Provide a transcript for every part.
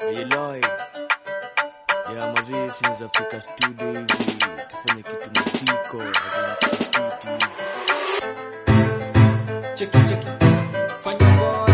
Eloy ya mazee sinaweza fika studio hivi tufanye kitu mapiko azimkiti hivi Cheki cheki. Fanya boy.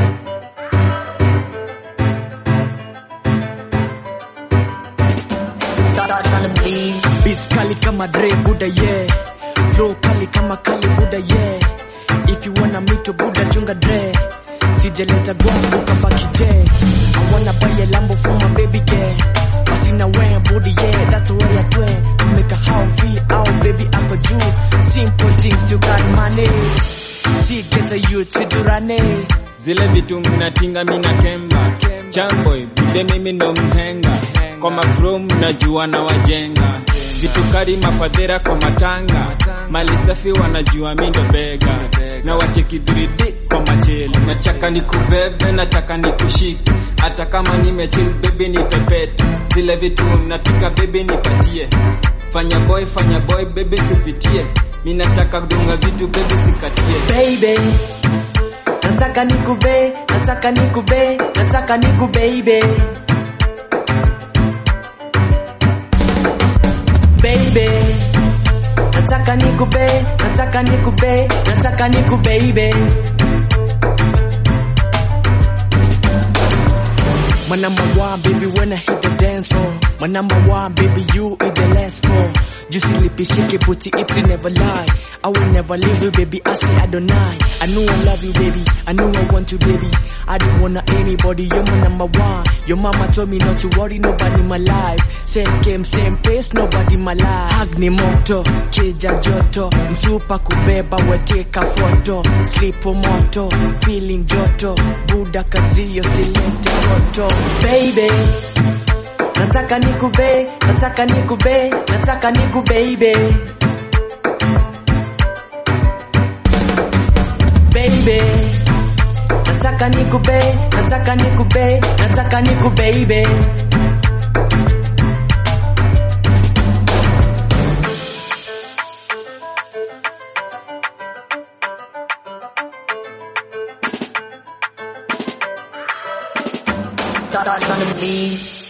Thoughts on the beat. Beats kali kama Dre Buda yeah Flow kali kama Kali Buda yeah If you wanna meet your Buda chunga Dre Sijeleta gwangu kabaki je I wanna buy a Lambo for my baby girl Basi na we Buda yeah That's where I do To make a house feel out baby ako juu Simple things you can manage Si get a youth to do rane Zile vitu mnatinga mina kemba Chamboy, bude mimi ndo mhenga Kwa mafro mnajua na wajenga Vitu kari mafadhera kwa matanga Mali safi wanajua mi ndo bega Na wacheki 3D kwa macheli Nataka nikubebe, nataka nikushike Hata kama nimechill baby ni pepete Zile vitu napika baby nipatie Fanya boy, fanya boy baby sipitie Mi nataka kudunga vitu baby sikatie baby nataka nikube nataka nikube nataka niku baby baby nataka nikube nataka nikube nataka niku baby My number one, baby, when I hit the dance floor. My number one, baby, you is the last four. Just sleepy, shake it, put it, it never lie. I will never leave you, baby. I say I don't lie. I know I love you, baby. I know I want you, baby. I don't wanna anybody. You're my number one. Your mama told me not to worry, nobody in my life. Same game, same pace, nobody in my life. Hug ni moto, keja joto, msupa kubeba, weteka foto, sleep moto, feeling joto, buda kazio silete moto, baby. Nataka nikube, nataka nikube, nataka niku baby. Baby. Nataka nikube, nataka nikube, nataka niku baby. Thoughts on the beat.